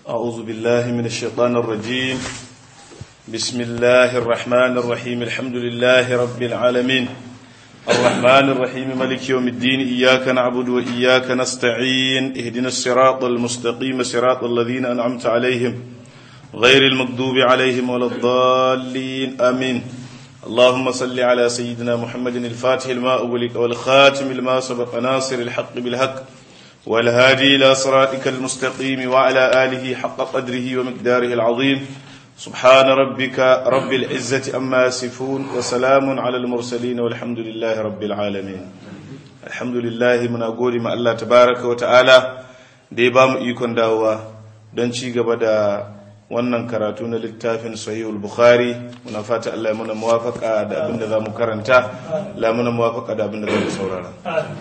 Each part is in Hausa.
أعوذ بالله من الشيطان الرجيم بسم الله الرحمن الرحيم الحمد لله رب العالمين الرحمن الرحيم ملك يوم الدين إياك نعبد وإياك نستعين اهدنا الصراط المستقيم صراط الذين أنعمت عليهم غير المغضوب عليهم ولا الضالين آمين اللهم صل على سيدنا محمد الفاتح الماء أغلق والخاتم الماء سبق ناصر الحق بالحق والهادي إلى صراطك المستقيم وعلى آله حق قدره ومقداره العظيم سبحان ربك رب العزة أما يصفون وسلام على المرسلين والحمد لله رب العالمين الحمد لله من أقول ما الله تبارك وتعالى دي بام إيكون داوا don ci gaba da wannan karatu na littafin sahihul bukhari muna fata Allah ya muna muwafaka da abin da za mu karanta la muna muwafaka da abin da za mu saurara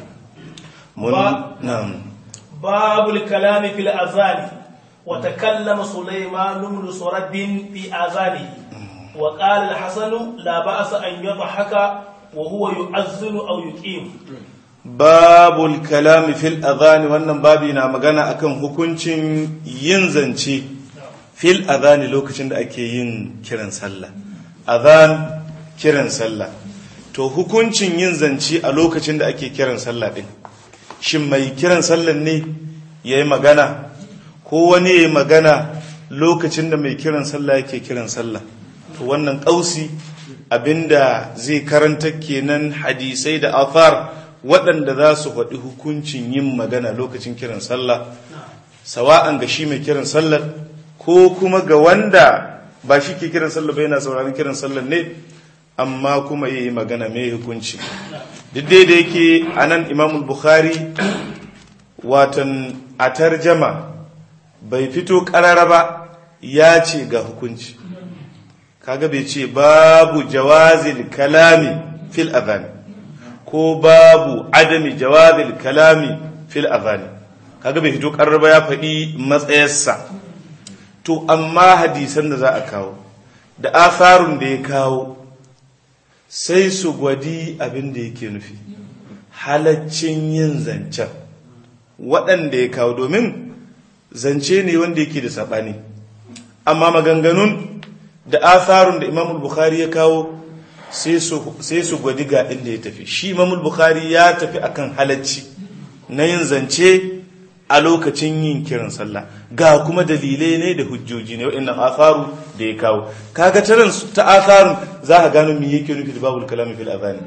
mun na'am باب الكلام في الأذان وتكلم سليمان بن سرد في آذانه وقال الحسن لا بأس أن يضحك وهو يؤذن أو يقيم babul kalami fil adhani wannan babi na magana akan hukuncin yin zance fil adhani lokacin da ake yin kiran sallah adhan kiran sallah to hukuncin yin zance a lokacin da ake kiran sallah din shin mai kiran sallah ne yayi magana ko wani yayi magana lokacin da mai kiran sallah yake kiran sallah to wannan kausi abinda zai karanta kenan hadisai da athar waɗanda za su faɗi hukuncin yin magana lokacin kiran sallah sawa'an ga shi mai kiran sallar ko kuma ga wanda ba shi ke kiran sallah ba yana sauraron kiran sallar ne amma kuma yi magana mai hukunci duk dai da yake a nan imamul bukhari watan a tarjama bai fito ƙarara ba ya ce ga hukunci kaga bai ce babu jawazil kalami fil adhani ko babu adami jawazil kalami fil azani kaga bai fito karraba ya faɗi matsayarsa to amma hadisan da za a kawo da asarun da ya kawo sai su gwadi abin da yake nufi halaccin yin zancen waɗanda ya kawo domin zance ne wanda yake da saɓani amma maganganun da asarun da imamul bukhari ya kawo sai su gwadi ga inda ya tafi shi mamul bukhari ya tafi akan halacci na yin zance a lokacin yin kiran sallah ga kuma dalilai ne da hujjoji ne wa'annan atharu da ya kawo kaga taran ta atharun za ka gano me yake nufi da babul kalami fil adhan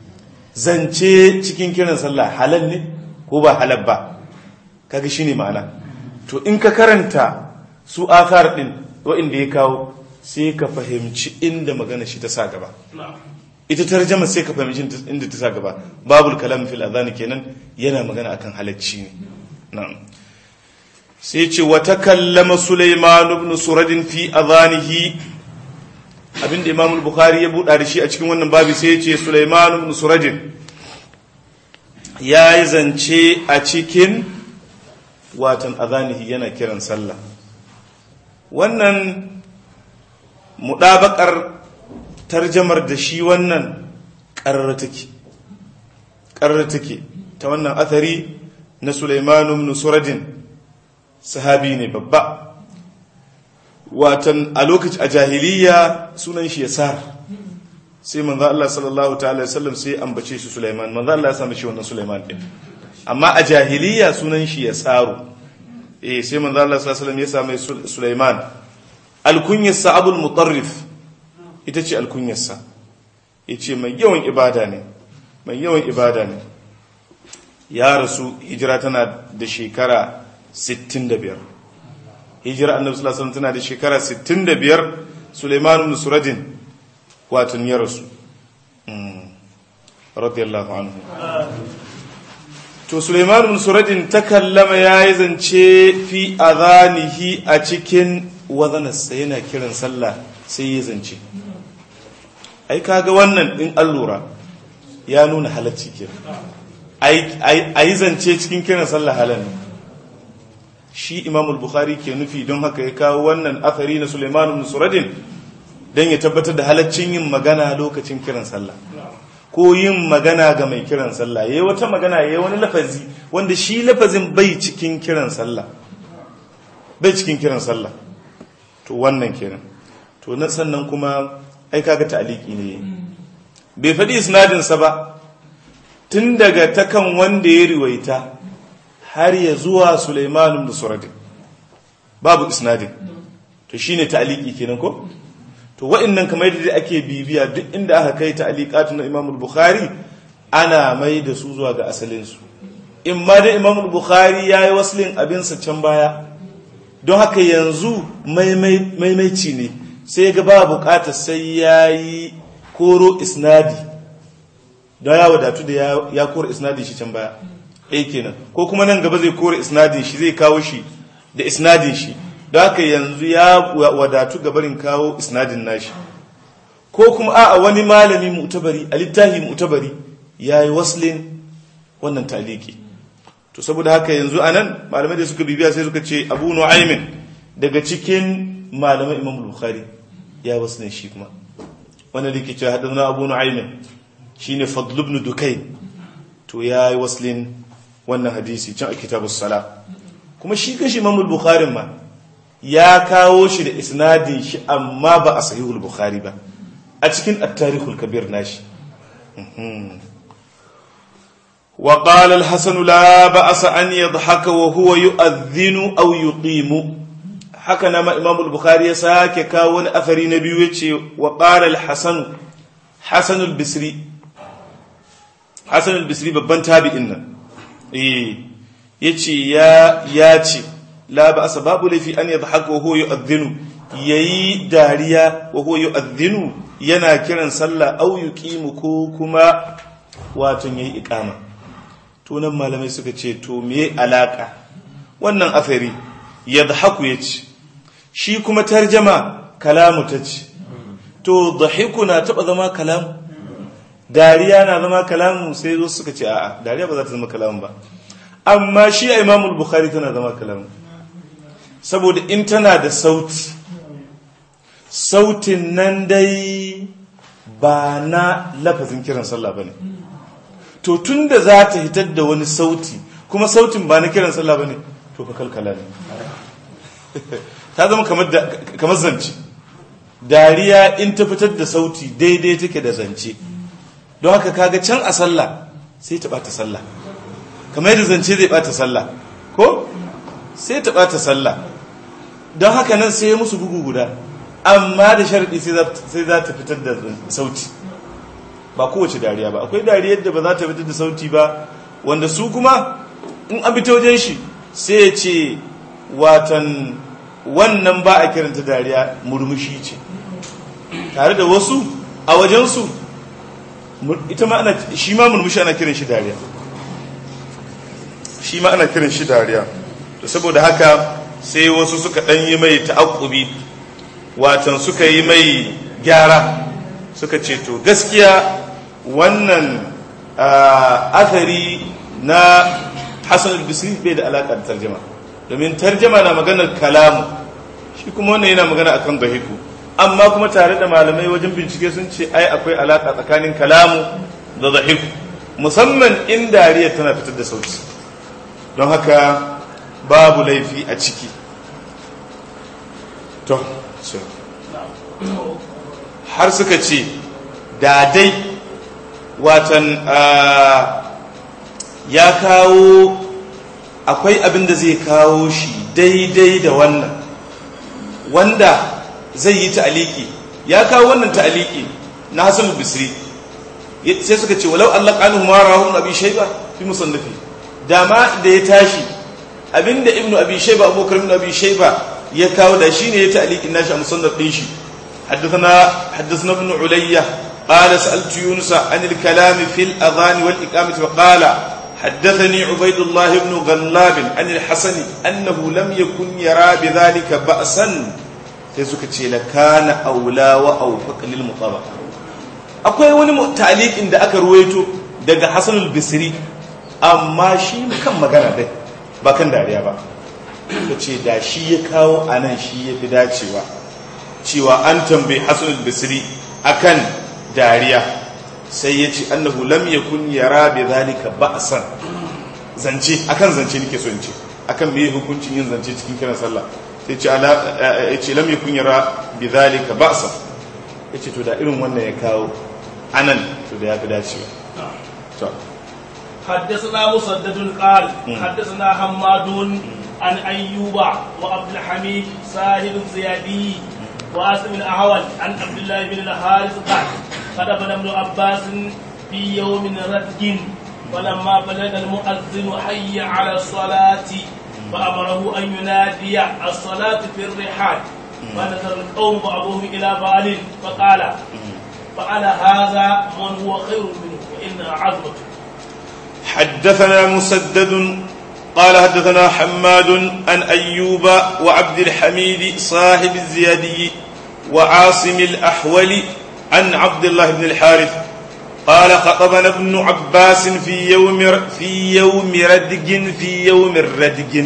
zance cikin kiran sallah halal ne ko ba halal ba kaga shine ma'ana to in ka karanta su athar din wa'anda ya kawo sai ka fahimci inda magana shi ta sa gaba ita tarjama sai ka fahimci inda ta sa gaba babul kalam fil adhan kenan yana magana akan halacci ne na'am sai ce wa takallama sulaiman ibn surad fi adhanihi abinda imam al-bukhari ya buɗa da shi a cikin wannan babi sai ya ce sulaiman ibn surad ya yi zance a cikin watan adhanihi yana kiran sallah wannan muɗabakar tarjamar da shi wannan ƙarar take ƙarar take ta wannan athari na Sulaimanu ibn Suradin sahabi ne babba watan a lokaci a jahiliya sunan shi Yasar sai manzo Allah sallallahu ta'ala wasallam sai ambace shi Sulaiman manzo Allah ya sami shi wannan Sulaiman din amma a jahiliya sunan shi Yasaru eh sai manzo Allah sallallahu alaihi wasallam ya sami Sulaiman alkunyarsa abul mutarrif ita ce alkunyarsa ya ce mai yawan ibada ne mai yawan ibada ne ya rasu hijira tana da shekara 65 hijira annabi sallallahu alaihi tana da shekara 65 Sulaiman ibn Suradin watan ya rasu radiyallahu anhu to Sulaiman ibn Suradin takallama yayi zance fi adhanihi a cikin wazanarsa yana kiran sallah sai ya zance ai kaga wannan in allura ya nuna halacci ke a yi zance cikin kiran sallah halal shi imam bukhari ke nufi don haka ya kawo wannan athari na suleiman ibn suradin don ya tabbatar da halaccin yin magana lokacin kiran sallah ko yin magana ga mai kiran sallah yayi wata magana yayi wani lafazi wanda shi lafazin bai cikin kiran sallah bai cikin kiran sallah to wannan kenan to na sannan kuma ai kaga ta'aliki ne bai faɗi isnadinsa ba tun daga takan wanda ya riwaita har ya zuwa Sulaiman ibn Suradin babu isnadin to shine ta'aliki kenan ko to wa'annan kamar yadda ake bibiya duk inda aka kai ta'aliqatu na Imam al-Bukhari ana mai da su zuwa ga asalin su in ma da Imam al-Bukhari yayi waslin abin sa can baya don haka yanzu maimaici ne sai ga ba bukatar sai yayi koro isnadi don ya wadatu da ya koro isnadin shi can baya ɗaya kenan ko kuma nan gaba zai kore isnadin shi zai kawo shi da isnadin shi don haka yanzu ya wadatu gabarin kawo isnadin nashi ko kuma a wani malami mu'tabari a littafi mu'tabari ya yi waslin wannan taliki to saboda haka yanzu anan malamai da suka bibiya sai suka ce abu nu'aymin daga cikin malamai imam bukhari ya waslin shi kuma wannan da ke cewa hadana abu nu'aymin shine fadl ibn dukayn to ya yi waslin wannan hadisi can a kitabus sala kuma shi kashi imam bukhari ma ya kawo shi da isnadin shi amma ba a sahihul bukhari ba a cikin at-tarikhul kabir nashi wa qala al-hasan la ba'sa an yadhhaka wa huwa yu'adhdhinu aw yuqimu haka nama imam al-bukhari ya sake kawo wani athari na biyu yace wa qala al-hasan hasan al-bisri hasan al-bisri babban tabi'in nan eh yace ya ya ce la ba asa babu laifi an yadhaka wa huwa yu'adhdhinu yayi dariya wa huwa yu'adhdhinu yana kiran sallah au yuqimu ko kuma wato yayi iqama to nan malamai suka ce to me alaka wannan afari yadhaku yace shi kuma tarjama kalamu tace to dhahiku na taba zama kalamu dariya na zama kalamu sai zo suka ce a'a dariya ba za ta zama kalamu ba amma shi a imamul bukhari tana zama kalamu saboda in tana da sauti sautin nan dai ba na lafazin kiran sallah ba ne to tun da za ta hitar da wani sauti kuma sautin ba na kiran sallah ba ne to fa kalkala ne ta zama kamar zance dariya in ta fitar da sauti daidai take da zance don haka kaga can a sallah sai ta bata sallah kamar yadda zance zai bata sallah ko sai ta bata sallah don haka nan sai musu bugu guda amma da sharadi sai za ta fitar da sauti ba kowace dariya ba akwai dariyar da ba za ta fitar da sauti ba wanda su kuma in an fita wajen shi sai ya ce watan wannan ba a kiranta dariya murmushi ce tare da wasu a wajensu ita ma ana shi ma murmushi ana kiran shi dariya shi ma ana kiran shi dariya to saboda haka sai wasu suka dan yi mai ta'aqqubi watan suka yi mai gyara suka ce to gaskiya wannan athari na Hassan al-Bisri bai da alaka da tarjuma domin tarjuma na maganar kalamu shi kuma wannan yana magana akan dahiku amma kuma tare da malamai wajen bincike sun ce ai akwai alaka tsakanin kalamu da dahiku musamman in dariya tana fitar da sauti don haka babu laifi a ciki to har suka ce da dai watan ya kawo akwai abin da zai kawo shi daidai da wannan wanda zai yi ta'aliki ya kawo wannan ta'aliki na Hassan Bisri sai suka ce walau Allah kanu ma rahu abi shayba fi musannafi dama da ya tashi abinda ibnu abi shayba abubakar ibnu abi shayba ya kawo da shine ya ta'alikin nashi a musannaf din shi حدثنا حدثنا ابن علية قال سألت يونس عن الكلام في الأذان والإقامة فقال حدثني عبيد الله بن غلاب عن الحسن أنه لم يكن يرى بذلك بأسا تزكتي لكان أولى وأوفق للمطابقة akwai wani ta'aliqin da aka ruwaito daga Hassan al-Bisri amma shi kan magana dai ba kan dariya ba kace da shi ya kawo anan shi ya fi dacewa cewa an tambayi Hassan al-Bisri akan dariya sai ya ce annahu lam yakun yara bi zalika ba'san zance akan zance nake so in ce akan me hukuncin yin zance cikin kiran sallah sai ce ala yace lam yakun yara bidhalika ba'sa yace to da irin wannan ya kawo anan to da ya fi dacewa to حدثنا مسدد قال حدثنا حماد عن أيوب وعبد الحميد ساهل الزيادي واسم الأهول عن عبد الله بن الحارث قال خطبنا ابن عباس في يوم رتج ولما بلغ المؤذن حي على الصلاة فأمره أن ينادي الصلاة في الرحال فنظر القوم بعضهم إلى بعض فقال فعل هذا من هو خير منه وإنها عظمته حدثنا مسدد قال حدثنا حماد عن أيوب وعبد الحميد صاحب الزيادي وعاصم الأحول عن عبد الله بن الحارث قال خطبنا ابن عباس في يوم في يوم ردج في يوم الردج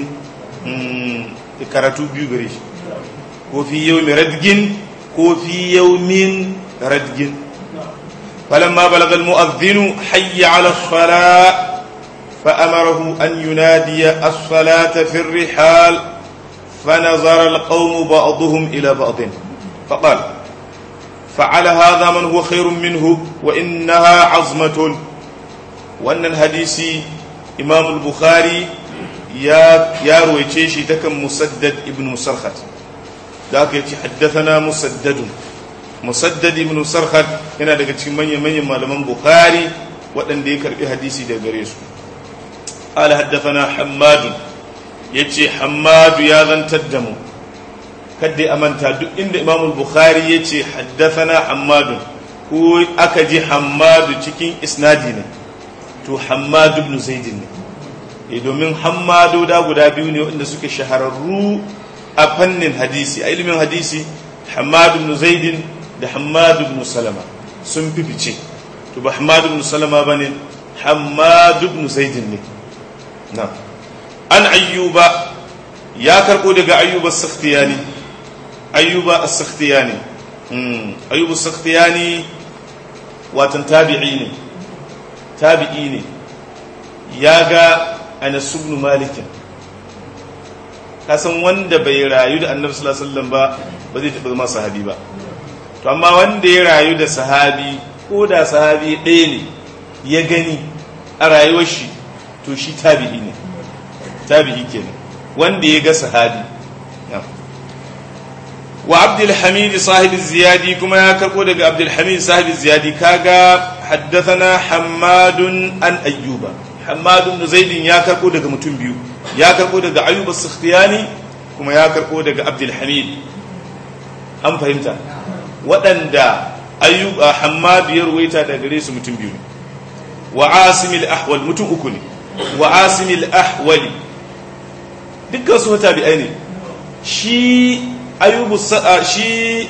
كراتو بيغريش وفي يوم ردج وفي يوم ردج فلما بلغ المؤذن حي على الصلاة فأمره أن ينادي الصلاة في الرحال فنظر القوم بعضهم إلى بعض فقال فعل هذا من هو خير منه وإنها عظمة وأن الحديث إمام البخاري يا يا رويتشي تكم مسدد ابن مسرخت ذاك حدثنا مسدد musaddad ibn sarhad yana daga cikin manyan manyan malaman bukhari waɗanda ya karbi hadisi daga gare su qala haddathana hammad yace hammad ya zantar da mu kadda amanta duk inda imam bukhari yace haddathana hammad ko aka ji hammad cikin isnadi ne to hammad ibn zaid ne eh domin hammado da guda biyu ne waɗanda suke shahararru a fannin hadisi a ilimin hadisi hammad ibn zaid da Hamadu ibn Salama sun fi fice to ba Hamadu ibn Salama ba ne Hamadu ibn Zaidin ne na an ayyuba ya karɓo daga ayyuba sakhtiyani ayyuba as-sakhtiyani ayyuba as-sakhtiyani watan tabi'i ne tabi'i ne ya ga Anas ibn Malik kasan wanda bai rayu da Annabi sallallahu alaihi wasallam ba ba zai taɓa zama sahabi ba to amma wanda ya rayu da sahabi ko da sahabi ɗaya ne ya gani a rayuwar shi to shi tabi'i ne tabi'i kenan wanda ya ga sahabi wa abdulhamid sahibi ziyadi kuma ya karko daga abdulhamid sahibi ziyadi kaga haddathana hammadun an ayyuba hammadun da zaidin ya karko daga mutum biyu ya karko daga ayyuba sakhtiyani kuma ya karko daga abdulhamid an fahimta waɗanda ayyuba hammadu ya ruwaita da gare su mutum biyu ne wa asimil ahwal mutum uku ne wa asimil ahwali dukkan su tabi'ai ne shi ayyubu shi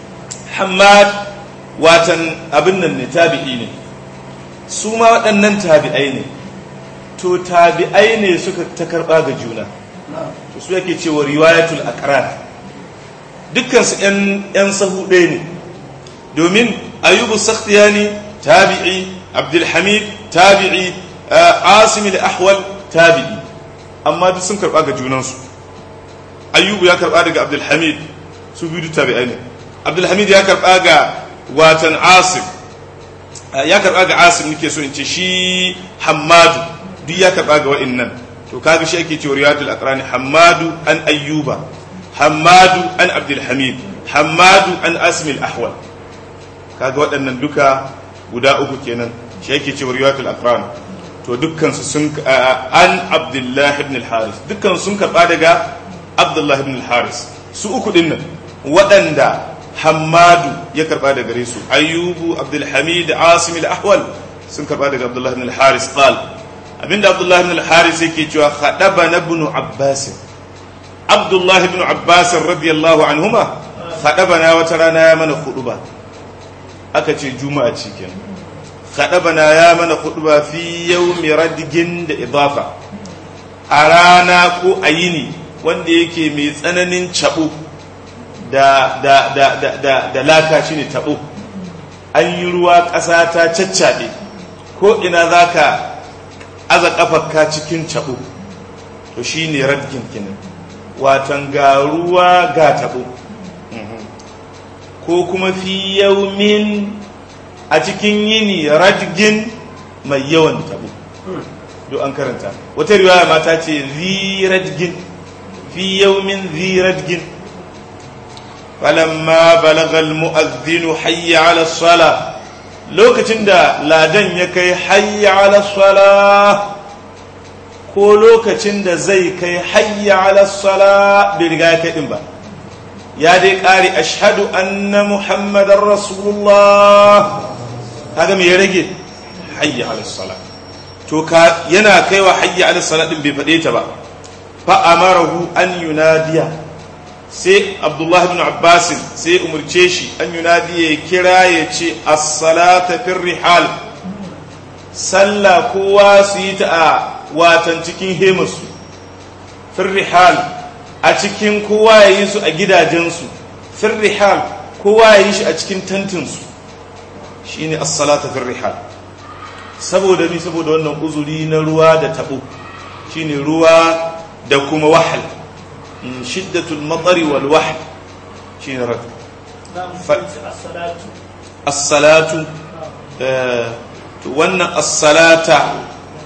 hammad watan abin nan ne tabi'i ne su ma waɗannan tabi'ai ne to tabi'ai ne suka ta karɓa ga juna to su yake cewa riwayatul aqrar dukkansu 'yan sahu ɗaya ne domin ayyubu sakhtiyani tabi'i abdulhamid tabi'i asimil ahwal tabi'i amma duk sun karɓa ga junansu ayyubu ya karɓa daga abdulhamid su biyu tabi'ai ne abdulhamid ya karɓa ga watan asim ya karɓa ga asim nake so in ce shi hammadu duk ya karɓa ga wa'innan to kaga shi ake cewa riyadul aqrani hammadu an ayyuba hammadu an abdulhamid hammadu an asmil ahwal kaga waɗannan duka guda uku kenan shi yake cewa riwayatul aqran to dukkan su sun an abdullah ibn al-haris dukkan sun karba daga abdullah ibn al-haris su uku din nan waɗanda hammadu ya karba daga gare su ayyubu abdulhamid asim al-ahwal sun karba daga abdullah ibn al-haris qal abinda abdullah ibn al-haris yake cewa khadaba ibn abbas abdullah ibn abbas radiyallahu anhuma khadabana wata rana ya mana khutuba aka ce juma'a cikin khadabana ya mana khutuba fi yawmi radgin da idafa a rana ko a yini wanda yake mai tsananin cabo da da da da da, da laka shine tabo an yi ruwa ƙasa ta caccaɓe ko ina zaka aza kafarka cikin cabo to shine radgin kenan watan ga ruwa ga tabo ko kuma fi yaumin a cikin yini radgin mai yawan tabo duk an karanta wata riwaya mata ce zi radgin fi yaumin zi radgin falamma balagal mu'adhdhinu hayya ala sala lokacin da ladan ya kai hayya ala sala ko lokacin da zai kai hayya ala sala bai riga ya kai din ba ya dai ƙari ashhadu anna muhammadar rasulullah kaga me ya rage hayya ala sala to ka yana kaiwa hayya ala sala din bai faɗe ta ba fa amarahu an yunadiya sai abdullah ibn abbas sai umurce shi an yunadiya ya kira ya ce as-salata fir rihal sallah kowa su yi ta a watan cikin hemarsu firrihal a cikin kowa ya yi su a gidajensu firrihal kowa ya yi shi a cikin tantinsu shi ne assalata firrihal saboda ni saboda wannan uzuri na ruwa da tabo shi ne ruwa da kuma wahal shiddatul matsari wal wahal shi ne raka assalatu wannan assalata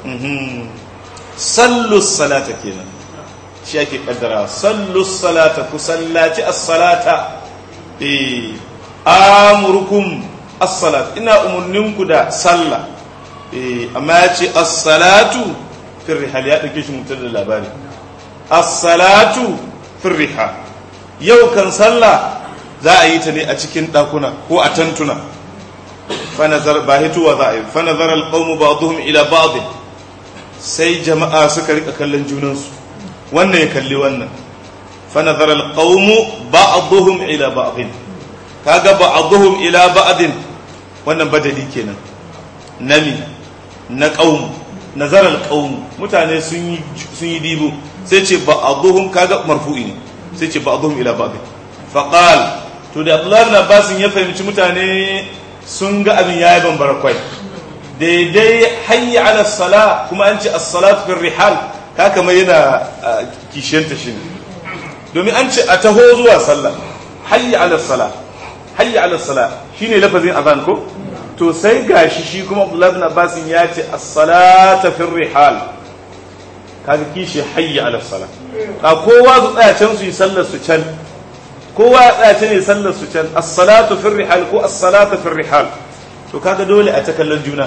sallu salata kenan shi ake kaddara sallu salata ku sallaci as-salata eh amurukum as-salat ina umurninku da sallah eh amma ya ce as-salatu fi rihal ya dauke shi mutar da labari as-salatu fi rihal yau kan sallah za a yi ta ne a cikin dakuna ko a tantuna fa nazar ba hituwa za a yi fa nazar al-qawmu ba'dhum ila ba'd sai jama'a suka rika kallon junansu wannan ya kalli wannan fanazar alqawmu ba'dhum ila ba'dhin kaga ba'dhum ila ba'dhin wannan badali kenan nami na qaum nazar alqawm mutane sun yi sun yi dibo sai ce ba'dhum kaga marfu'i ne sai ce ba'dhum ila ba'dhin faqal to da Abdullah ibn Abbas ya fahimci mutane sun ga abin yayi bambara kwai daidai hayya ala sala kuma an ce as-salatu fi rihal ka kamar yana kishiyanta shi ne domin an ce a taho zuwa sallah hayya ala sala hayya ala sala shine lafazin azan ko to sai gashi shi kuma Abdullah ibn Abbas ya ce as-salatu fi rihal kaga kishi hayya ala sala ka kowa su tsaya can su yi sallar su can kowa ya tsaya can yi sallar su can as-salatu fi rihal ko as-salatu fi rihal to kaga dole a ta kallon juna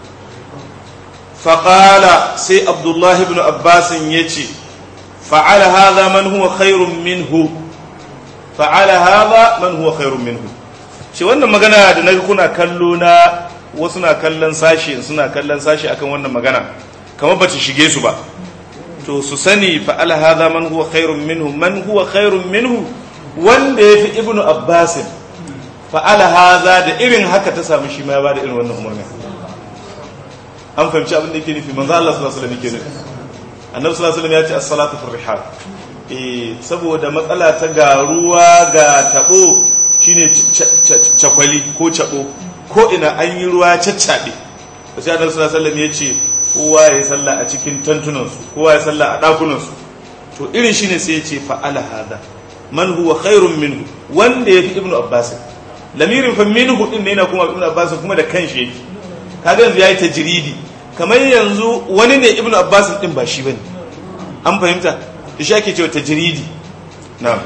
faƙala sai abdullahi ibn abbasin ya ce fa'ala haza man huwa khairun minhu fa'ala haza man huwa khairun minhu ce wannan magana da naga kuna kallo na wasu na kallon sashi suna kallon sashi akan wannan magana kamar ba ta shige su ba to su sani fa'ala haza man huwa khairun minhu man huwa khairun minhu wanda ya fi ibnu abbasin fa'ala haza da irin haka ta samu shi ma ya ba da irin wannan umarni an fahimci abin da yake nufi manzo Allah sallallahu alaihi wasallam yake nufi annabi sallallahu alaihi wasallam ya ce as-salatu fi rihal eh saboda matsala ta ga ruwa ga tabo shine cakwali ko cabo ko ina an yi ruwa caccabe sai annabi sallallahu alaihi wasallam ya ce kowa ya salla a cikin tantunan su kowa ya salla a dakunan su to irin shine sai ya ce fa'ala hada man huwa khairun minhu wanda yafi ibnu abbas lamirin fa minhu din ne yana kuma ibnu abbas kuma da kanshi yake kaga yanzu yayi tajridi kamar yanzu wani ne ibnu abbas din ba shi bane an fahimta da shi ake cewa tajridi na'am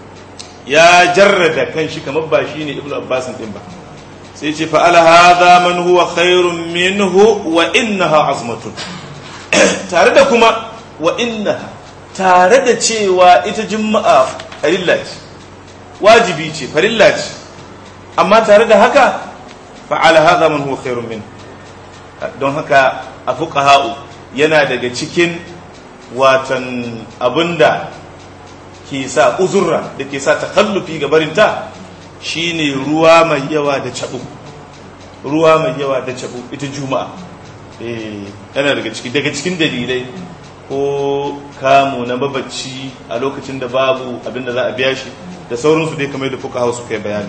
ya jarrada kanshi kamar ba shi ne ibnu abbas din ba sai ce fa ala hadha man huwa khairun minhu wa innaha azmatun tare da kuma wa innaha tare da cewa ita juma'a farilla ce wajibi ce farilla ce amma tare da haka fa ala hadha man huwa khairun minhu don haka a fuqaha'u yana daga cikin watan abinda ke sa uzurra da ke sa takallufi ga barinta shine ruwa mai yawa da cabo ruwa mai yawa da cabo ita juma'a eh yana daga ciki daga cikin dalilai ko kamu na babacci a lokacin da babu abinda za a biya shi da sauransu dai kamar da fuqaha'u suka yi bayani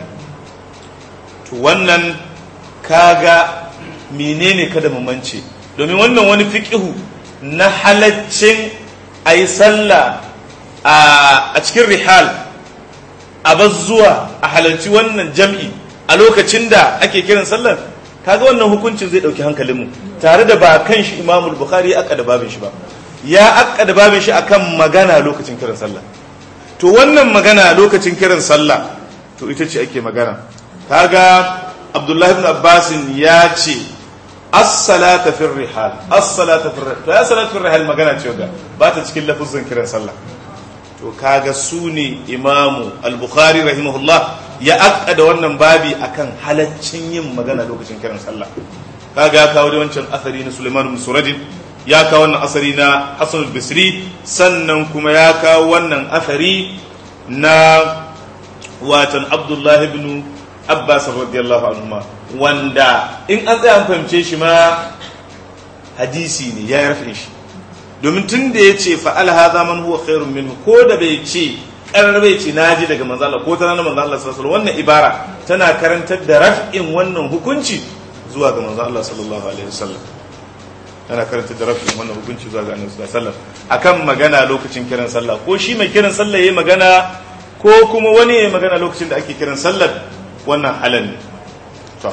to wannan kaga menene kada mu mance domin wannan wani fiqihu na halaccin ayi sallah a cikin rihal a zuwa a halarci wannan jam'i a lokacin da ake kiran sallar kaga wannan hukuncin zai dauki hankalinmu tare da ba kan shi imamul bukhari ya akka da babin shi ba ya akka da babin shi akan magana lokacin kiran sallah to wannan magana lokacin kiran sallah to ita ce ake magana kaga abdullahi ibn abbas ya ce as-salata fi rihal as-salata fi rihal to ya salatu fi rihal magana ce ga ba ta cikin lafuzin kiran sallah to kaga su ne imamu al-bukhari rahimahullah ya akka da wannan babi akan halaccin yin magana lokacin kiran sallah kaga ya kawo da wancan asari na Sulaiman bin Suradin ya kawo wannan asari na Hassan al-Basri sannan kuma ya kawo wannan asari na watan Abdullah ibn Abbas radiyallahu anhuma wanda in an tsaya an fahimce shi ma hadisi ne ya rafe shi domin tun da ya ce fa'al haza man huwa khairun minhu ko da bai ce karar bai ce naji daga manzo Allah ko ta ranar manzo Allah sallallahu alaihi wannan ibara tana karantar da raf'in wannan hukunci zuwa ga manzo Allah sallallahu alaihi wasallam tana karantar da raf'in wannan hukunci zuwa ga annabi sallallahu alaihi wasallam akan magana lokacin kiran sallah ko shi mai kiran sallah yayi magana ko kuma wani yayi magana lokacin da ake kiran sallah wannan halal ne to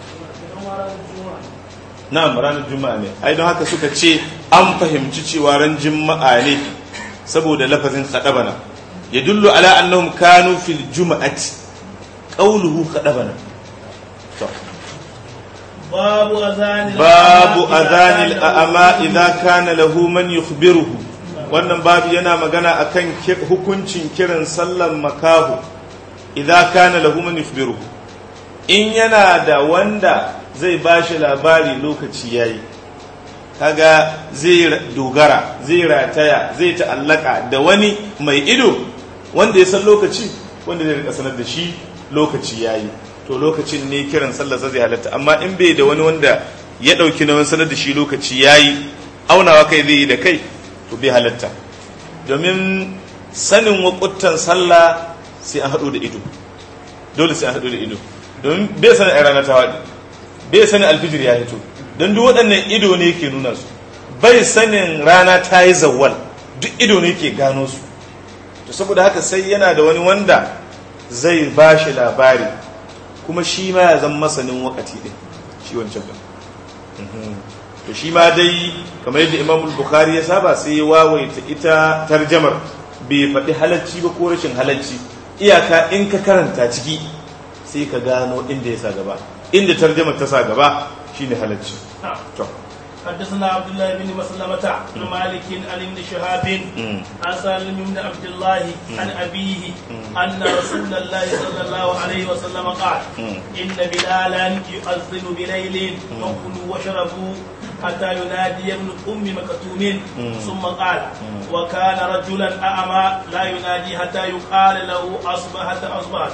na'am ranar juma'a ne ai don haka suka ce an fahimci cewa ran juma'a ne saboda lafazin khadabana yadullu ala annahum kanu fil juma'ati qawluhu khadabana to babu azanil babu adhanil a'ma idza kana lahu man yukhbiruhu wannan babu yana magana akan hukuncin kiran sallan makahu idza kana lahu man yukhbiruhu in yana da wanda zai ba shi labari lokaci ya yi kaga zai dogara zai rataya zai ta'allaka da wani mai ido wanda ya san lokaci wanda zai rika sanar da shi lokaci ya yi to lokacin ne kiran sallar zai halatta amma in bai da wani wanda ya ɗauki na wani sanar da shi lokaci ya yi aunawa kai zai yi da kai to bai halatta domin sanin wakuttan sallah sai an haɗu da ido dole sai an haɗu da ido domin bai sanin a ranar ta waɗi bai sanin alfijir ya fito don duk waɗannan ido ne ke nuna su bai sanin rana ta yi zawwal duk ido ne ke gano su to saboda haka sai yana da wani wanda zai ba shi labari kuma shi ma ya zama masanin wakati ɗin shi wancan ɗin to shi ma dai kamar yadda imam bukhari ya saba sai ya wawaita ita tarjamar bai faɗi halacci ba ko rashin halacci iyaka in ka karanta ciki sai ka gano inda ya sa gaba inda tarjamar ta sa gaba shine halacci to حدثنا عبد الله بن مسلمة عن مالك عن ابن شهاب عن سالم بن عبد الله عن أبيه أن رسول الله صلى الله عليه وسلم قال إن بلالا يؤذن بليل فكلوا واشربوا حتى ينادي ابن أم مكتوم ثم قال وكان رجلا أعمى لا ينادي حتى يقال له أصبحت أصبحت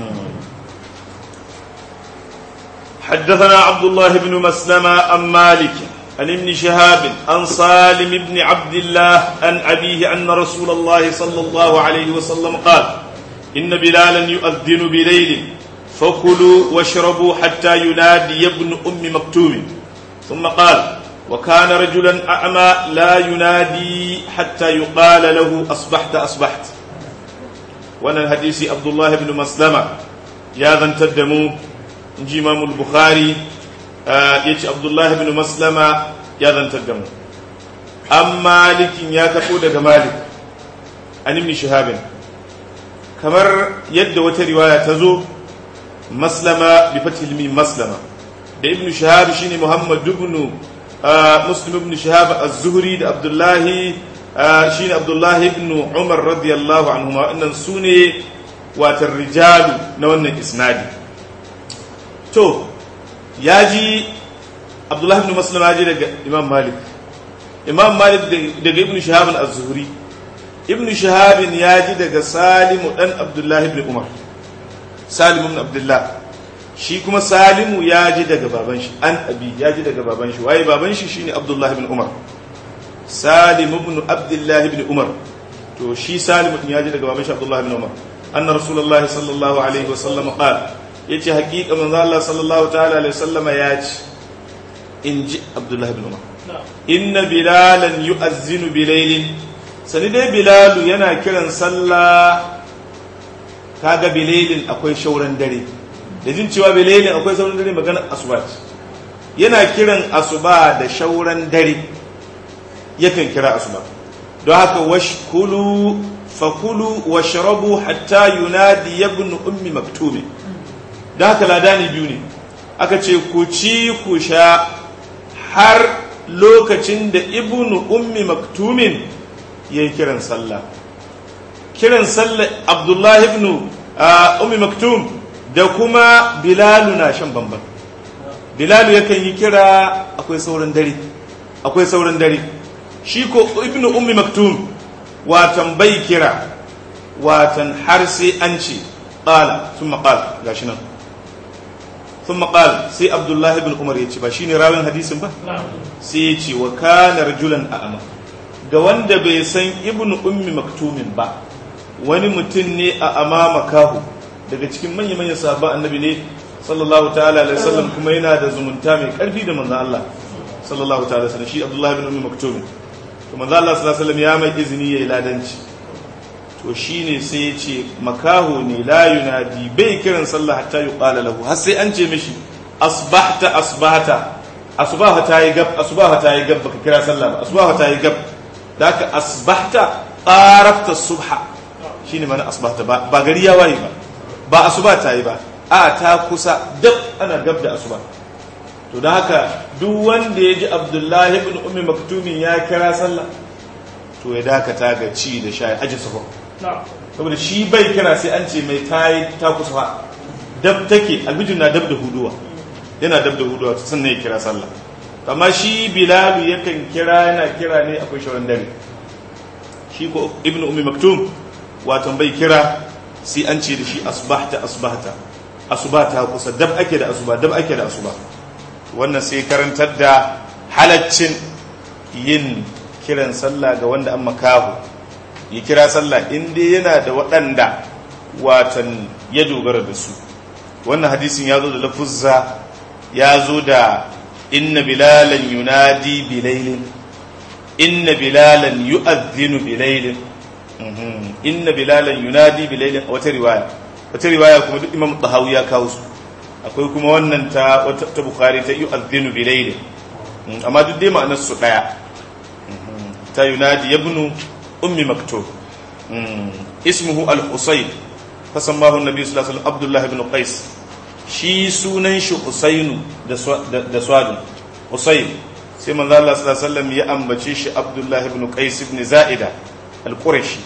حدثنا عبد الله بن مسلمة عن مالك عن ابن شهاب عن سالم بن عبد الله عن أبيه أن رسول الله صلى الله عليه وسلم قال إن بلالا يؤذن بليل فكلوا واشربوا حتى ينادي ابن أم مكتوم ثم قال وكان رجلا أعمى لا ينادي حتى يقال له أصبحت أصبحت وانا الحديث عبد الله بن مسلمة يا ذا تدموا inji imamul bukhari ya ce abdullahi bin maslama ya zantar da mu an malikin ya taɓo daga malik an ibn shahabin kamar yadda wata riwaya ta zo maslama bi fatil mim maslama da ibn shahab shine muhammad ibn muslim ibn shahab az-zuhri da abdullahi shine abdullahi ibn umar radiyallahu anhuma wannan sune watan rijalu na wannan isnadi to ya ji abdullahi ibn muslim ya ji daga imam malik imam malik daga ibn shahab az-zuhri ibn shahab ya ji daga salimu dan abdullahi ibn umar salim ibn abdullah shi kuma salimu ya ji daga baban shi an abi ya ji daga baban shi waye baban shi shine abdullahi ibn umar salim ibn abdullahi ibn umar to shi salim ya ji daga baban shi abdullahi ibn umar anna rasulullahi sallallahu alaihi wasallam qala ya ce haƙiƙa manzo Allah sallallahu ta'ala alaihi sallama ya ce in ji Abdullahi bin Umar inna bilalan yu'azzinu bilailin sani dai bilalu yana kiran sallah kaga bilalin akwai shauran dare da jin cewa bilalin akwai shauran dare magana asuba yana kiran asuba da shauran dare yakan kira asuba don haka washkulu fakulu washrabu hatta yunadi ibn ummi maktumi don haka ladani biyu ne aka ce ku ci ku sha har lokacin da ibn ummi maktumin ya yi kiran sallah kiran sallah abdullahi ibn ummi maktum da kuma bilalu na shan bamban bilalu yakan yi kira akwai sauran dare akwai sauran dare shi ko ibn ummi maktum watan bai kira watan har sai an ce ƙala sun maƙal gashi nan sun maƙal sai abdullahi ibn umar ya ce ba shi ne rawin hadisin ba sai ya ce wa kana rajulan a'ama ga wanda bai san ibn ummi maktumin ba wani mutum ne a amama kahu daga cikin manya-manyan sahabban annabi ne sallallahu ta'ala alaihi wasallam kuma yana da zumunta mai karfi da manzon Allah sallallahu ta'ala alaihi shi abdullahi ibn ummi maktumin to manzon Allah sallallahu alaihi wasallam ya mai izini yayi ladanci to shine sai ya ce makaho ne la yunadi bai kiran sallah hatta yuqala lahu har sai an ce mishi asbahta asbahta asbaha ta yi gab asbaha ta yi gab baka kira sallah ba asbaha ta yi gab da ka asbahta qarafta subha shine mana asbahta ba ba gari ya waye ba ba asuba ta yi ba a ta kusa dab ana gab da asuba to da haka duk wanda ya ji abdullahi ibn ummi maktumin ya kira sallah to ya dakata ga ci da sha aji sahur saboda shi bai kira sai an ce mai ta yi ta kusa fa dab take albijin na dab da huduwa yana dab da huduwa sannan ya kira sallah amma shi bilalu yakan kira yana kira ne akwai shawaran dare shi ko ibn ummi maktum watan bai kira sai an ce da shi asbahta asbahta asubata kusa dab ake da asuba dab ake da asuba wannan sai karantar da halaccin yin kiran sallah ga wanda an makahu ya kira sallah inda yana da waɗanda watan ya dogara da su wannan hadisin ya zo da lafuzza ya zo da inna bilalan yunadi bilailin inna bilalan yu'adhdhinu bilailin inna bilalan yunadi bilailin a wata riwaya wata riwaya kuma duk imam tahawi ya kawo su akwai kuma wannan ta ta bukhari ta yu'adhdhinu bilailin amma duk dai ma'anar su daya ta yunadi ibnu ummi maktub ismuhu al-husayn fasammahu an-nabi sallallahu alaihi wasallam abdullah ibn qais shi sunan shi husainu da swadu husayn sai manzo Allah sallallahu alaihi wasallam ya ambace shi abdullah ibn qais ibn za'ida al-qurashi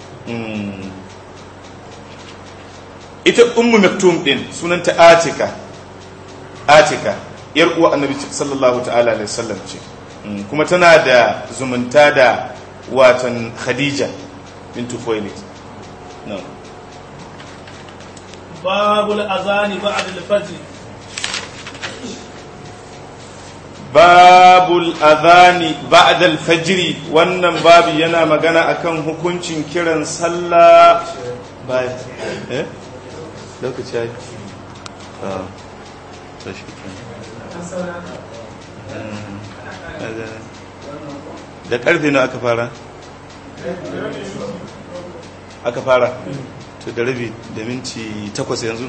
ita ummu maktum din sunanta atika atika yar uwa annabi sallallahu ta'ala alaihi wasallam ce kuma tana da zumunta da watan khadija bintu khuwailid no babul azani ba'da al-fajr babul adhani ba'da al-fajr wannan babu yana magana akan hukuncin kiran sallah bayan eh lokaci ai ah tashi da karfe na aka fara aka fara to da rabi da minti takwas yanzu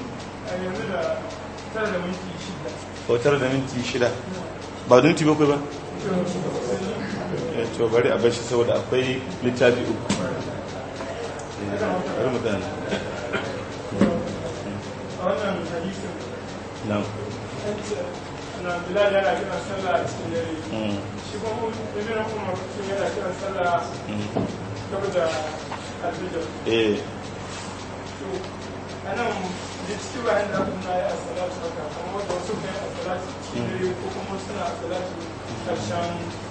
ko tara da minti shida ba da minti bakwai ba to bari a bashi saboda akwai littafi uku bari mu gane wannan hadisin na na bilal yana kiran sallah a cikin dare shi kuma ibn umar mutum yana kiran sallah gaba da albijar eh to anan da cikin bayan da kuma ya asalatu haka kuma wanda wasu kai asalatu cikin dare ko kuma suna asalatu karshen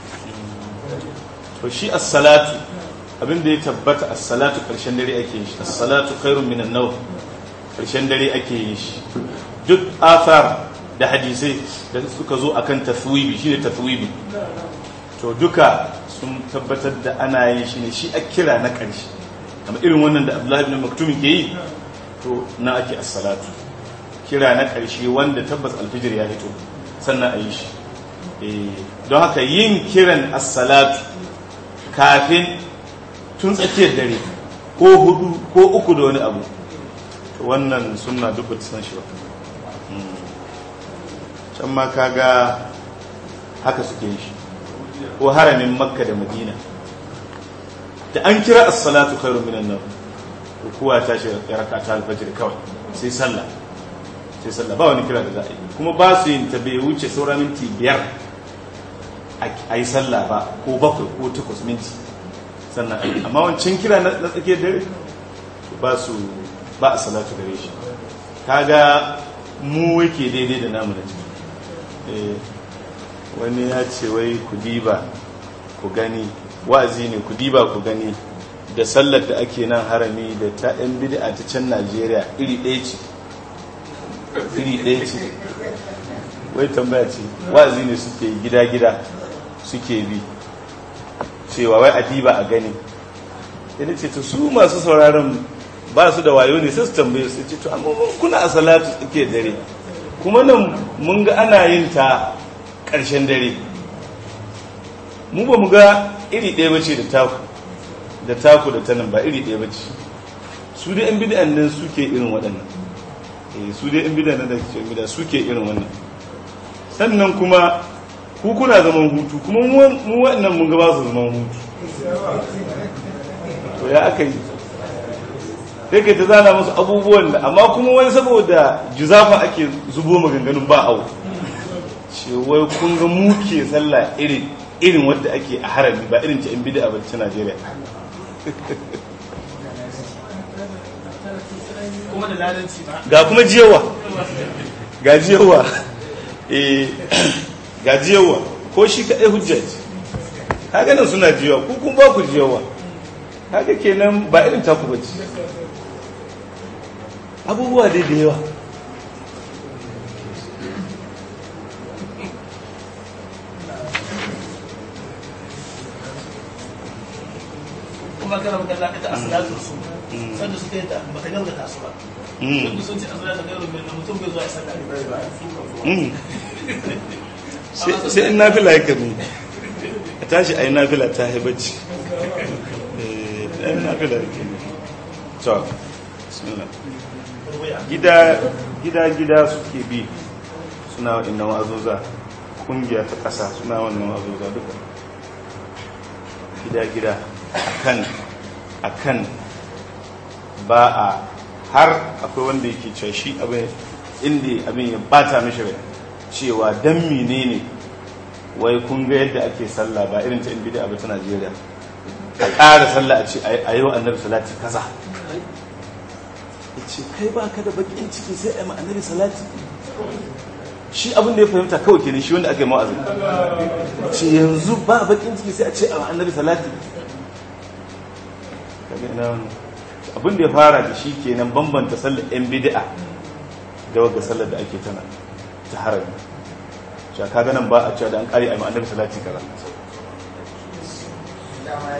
to shi as-salatu abinda ya tabbata as-salatu karshen dare ake yin shi as-salatu khairun minan nawm karshen dare ake yin shi duk athar da hadisai da suka zo akan taswibi shine taswibi to duka sun tabbatar da ana yin shi ne shi a kira na ƙarshe amma irin wannan da Abdullahi ibn Maktum ke yi to na ake as-salatu kira na ƙarshe wanda tabbas alfijir ya fito sannan a yi shi don haka yin kiran as-salatu kafin tun tsakiyar dare ko hudu ko uku da wani abu to wannan sunna duk ba ta san shi ba Mm. can ma kaga haka suke yi shi ko haramin makka da madina da an kira as-salatu khairun minan nawm to kowa ta shi ya raka ta alfajir kawai sai sallah sai sallah ba wani kira da za a yi kuma ba su yin ta bai wuce sauran minti biyar a yi sallah ba ko bakwai ko takwas minti sannan a yi amma wancan kira na na tsakiyar dare to ba su ba a salatu gare shi kaga mu yake daidai da namu da ciki Eh, wani ya ce wai ku diba ku gani wa'azi ne ku diba ku gani da sallar da ake nan harami da ta yan bid'a ta can Najeriya iri ɗaya ce iri ɗaya ce wai tambaya ce wa'azi ne suke gida-gida suke bi cewa wai a diba a gani yana ce to su masu sauraron ba su da wayo ne sai su tambaye su ce to amma mun kuna a salatu suke dare kuma nan mun ga ana yin ta ƙarshen dare mu ba mu ga iri ɗaya bace da taku da taku da tanan ba iri ɗaya bace su dai yan bid'an nan suke irin waɗannan eh su dai yan bid'an nan da ke bid'a suke irin wannan sannan kuma ku kuna zaman hutu kuma mu mu waɗannan mun ga ba su zaman hutu to ya aka yi sai kai ta zana musu abubuwan da amma kuma wani saboda juzafa ake zubo maganganun ba au ce wai kun ga muke sallah irin irin wadda ake a harami ba irin ta in bid'a ba ta Najeriya kuma da lalanci ba ga kuma jiyawa ga jiyawa eh ga jiyawa ko shi kadai hujja ce kaga nan suna jiyawa ku kun ba ku jiyawa kaga kenan ba irin taku bace abubuwa dai da yawa kuma kana magana ita asalatu su sanda suka yi ta ba ta gaskata su ba wanda sun ce asalatu gairu min mutum bai zuwa ya sallah Mm. sai sai in nafila ya kabi a tashi a yi nafila ta haibacci a yi nafila ya kabi to bismillah gida gida gida suke bi suna waɗannan wa'azoza kungiya ta ƙasa suna wannan wa'azoza duka gida gida akan akan ba a har akwai wanda yake cewa shi abin inda abin ya bata mishi rai cewa dan menene wai kun ga yadda ake sallah ba irin ta in bid'a ba ta Najeriya a ƙara sallah a ce a yau annabi salati kaza yace kai ba ka da bakin ciki sai a yi ma annabi salati shi abin da ya fahimta kawai kenan shi wanda aka yi ma'azin ce yanzu ba bakin ciki sai a ce a ma annabi salati kaga ina wannan abin da ya fara da shi kenan bambanta sallar yan bid'a da wagga sallar da ake tana ta harami shi kaga nan ba a cewa da an kare a ma annabi salati kaza